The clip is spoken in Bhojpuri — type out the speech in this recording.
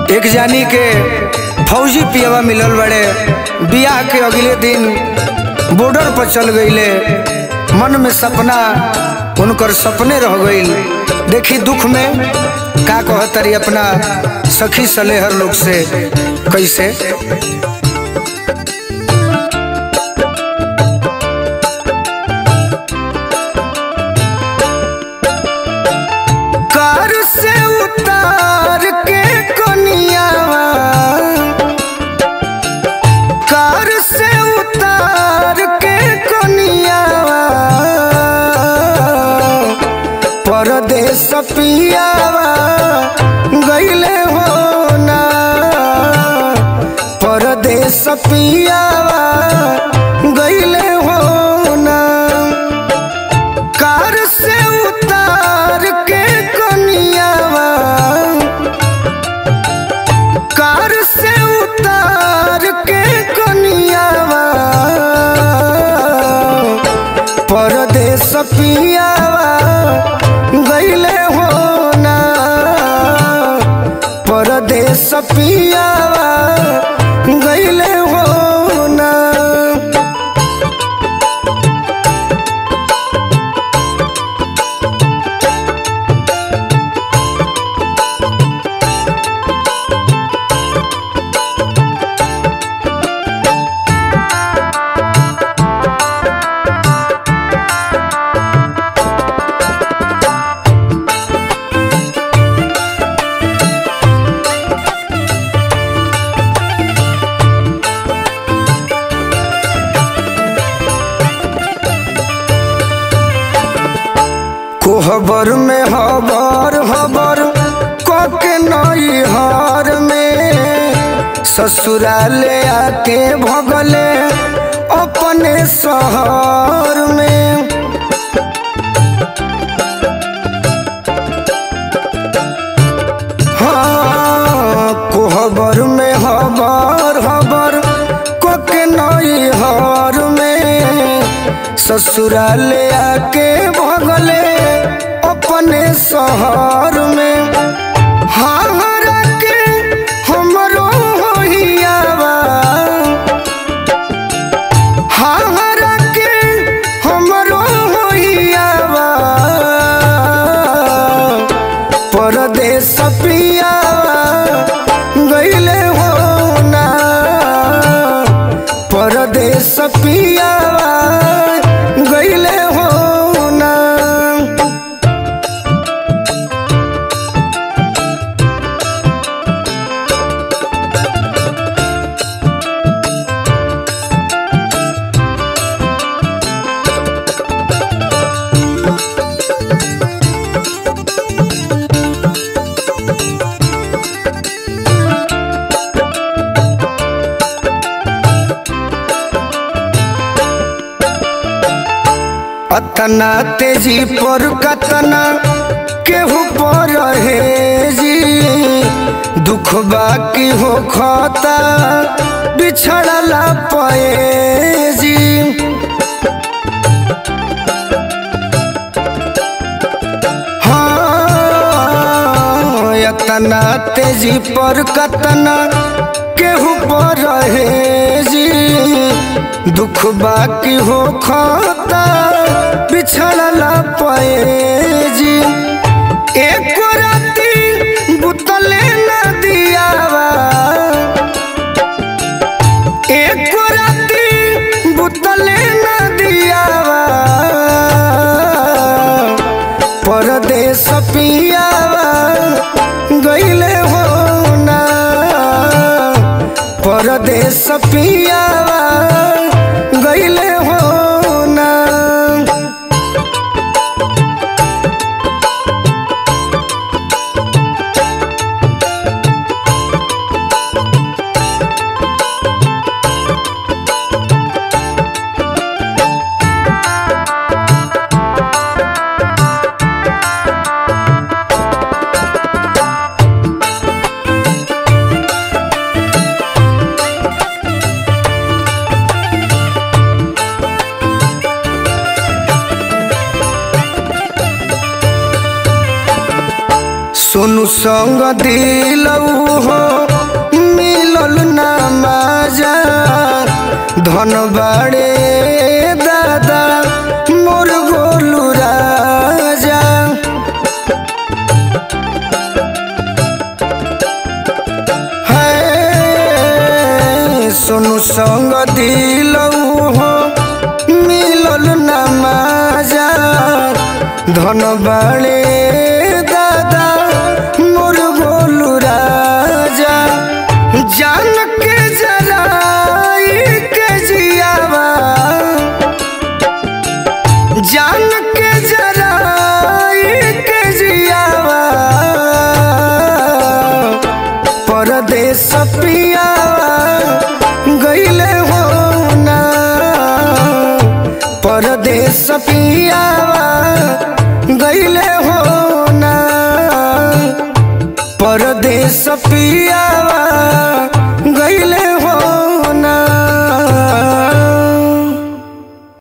एक जानी के फौजी पियवा मिलल बड़े बियाह के अगले दिन बॉर्डर पर चल गईले मन में सपना उनकर सपने रह गईल देखी दुख में का कहतरी अपना सखी सलेहर लोग से कैसे कार से उतार के कोनियावा कार से उतार के कोनियावा परदेश पियावा गईले हो ना परदेश पियावा गईले हो ना कार से उतार के कोनियावा कार से उतार के कोनियावा परदेश पियावा गईले हो ना परदेश पियावा गईले हो ना कोहबर में हबर हबर कके नई हार में ससुराले आके भगले अपने शहर में हाँ कोहबर में हबर हबर कके नई हार में ससुराले आके भगले अपने शहर में हारा के हमरो होइयावा हारा के हमरो होइयावा परदेश पियावा गईले हो ना परदेश पियावा गईले हो ना अतना तेजी पर कतना केहू पर है जी दुख बाकी हो खाता बिछड़ला पे जी हाँ अतना तेजी पर कतना केहू पर है जी दुख बाकी हो खाता बिछड़ला पे जी एक राती बुतले न दियावा एक राती बुतले न दियावा परदेश पियावा गईले हो ना परदेश पियावा गईले हो ना सोनू संग दिलऊ हो मिलल ना माजा धन बाड़े दादा मोर गोलू राजा है सोनू संग दिलऊ हो मिलल ना माजा धन बाड़े दादा मोर गोलू राजा जान के जराई के जियावा जान के जराई के जियावा परदेश पियावा गईले हो ना परदेश पियावा गईले हो ना परदेश पियावा